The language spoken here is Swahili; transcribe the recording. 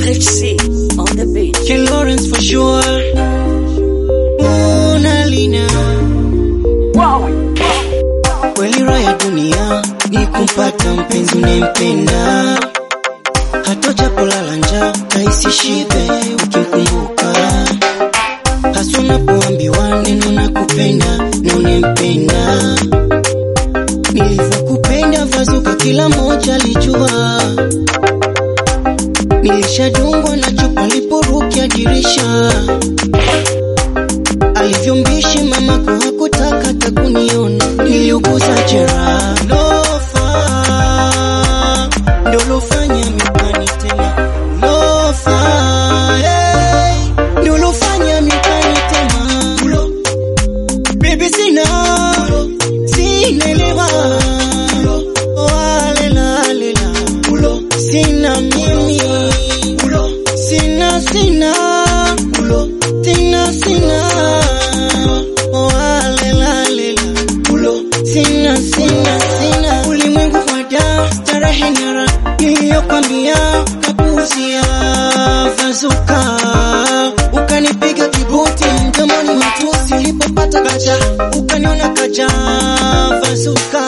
Rich on the beat. Ken Lawrence for sure. Una lina kweli, raha ya dunia ni kumpata mpenzi unempenda, hata japolala njaa kahisi shibe ukimkumbuka, hasa unapoambiwa neno na kupenda na unempenda. Nilivyokupenda vazuka, kila moja alijua Nilishadungwa na chupa liporukia dirisha, alivyombishi mamako hakutaka takuniona, niliuguza jeraha lofa, ndo lofanya mipani tena lofa, hey, ndo lofanya mipani tena ulo, baby sina sinelewa oh, alela, alela, ulo, sina mimi ulo, sina sina ulo, sina sina oh, alela, alela, ulo, sina sina sina ulimwengu wa da starehe nyara niliyokwambia kapuuzia vazuka ukanipiga kibuti mdomoni matusi ulipopata kacha ukaniona kaja vazuka